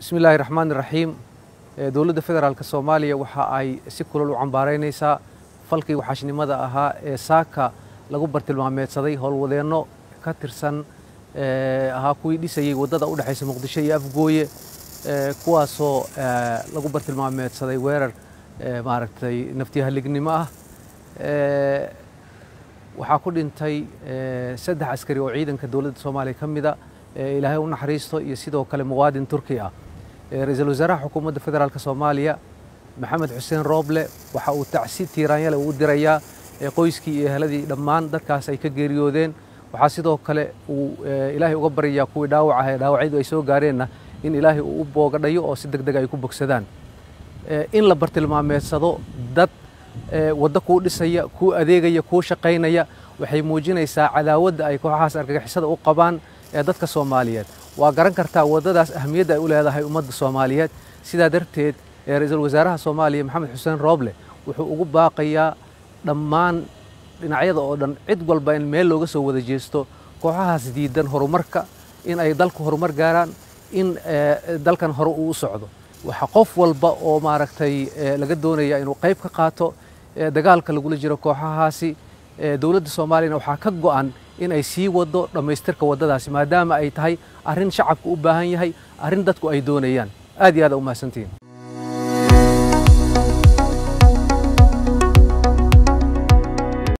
bismi illaahi raxmaan iraxiim dowladda federaalk soomaaliya waxa ay si kulal u cambaaraynaysaa falkii waxaashnimada ahaa ee saaka lagu bartilmaameedsaday howlwadeenno ka tirsan ahaa kuwii dhisayey waddada u dhexaysa muqdisho iyo afgooye kuwaasoo lagu bartilmaameedsaday weerar maaragtay naftiyahallignimo ah waxaa ku dhintay saddex askari oo ciidanka dowladda soomaaliya ka mida ilaahay u naxariisto iyo sidoo kale muwaadin turki ah ra-iisul wasaaraha xukuumadda federaalk soomaaliya maxamed xuseen rooble waxa uu tacsi tiiraanyale uu dirayaa qoyskii iyo eheladii dhammaan dadkaas ay ka geeriyoodeen waxaa sidoo kale uu ilaahay uga baryayaa kuwii dhaawac ah ee dhaawacyadu ay soo gaareenna in ilaahay uu u boogadhayo oo si deg deg ay ku bogsadaan in la bartilmaameedsado dad waddo kuu dhisaya kuu adeegaya kuu shaqaynaya waxay muujinaysaa cadaawadda ay kooxahaas argagixisada u qabaan ee dadka soomaaliyeed waa garan kartaa waddadaas ahamiyadda ay u leedahay ummadda soomaaliyeed sidaa darteed ra-iisul wasaaraha soomaaliya maxamed xuseen rooble wuxuu ugu baaqayaa dhammaan dhinacyada oo dhan cid walba in meel looga soo wada jeesto kooxahaas diidan horumarka in ay dalku horumar gaaraan in dalkan hore uu u socdo waxaa qof walba oo maaragtay laga doonaya inuu qayb ka qaato dagaalka lagula jiro kooxahaasi dowladda soomaaliyana waxaa ka go'an in ay sii wado dhammaystirka waddadaasi maadaama ay tahay arrin shacabku u baahan yahay arrin dadku ay doonayaan aad iyo aad a u mahadsantihiin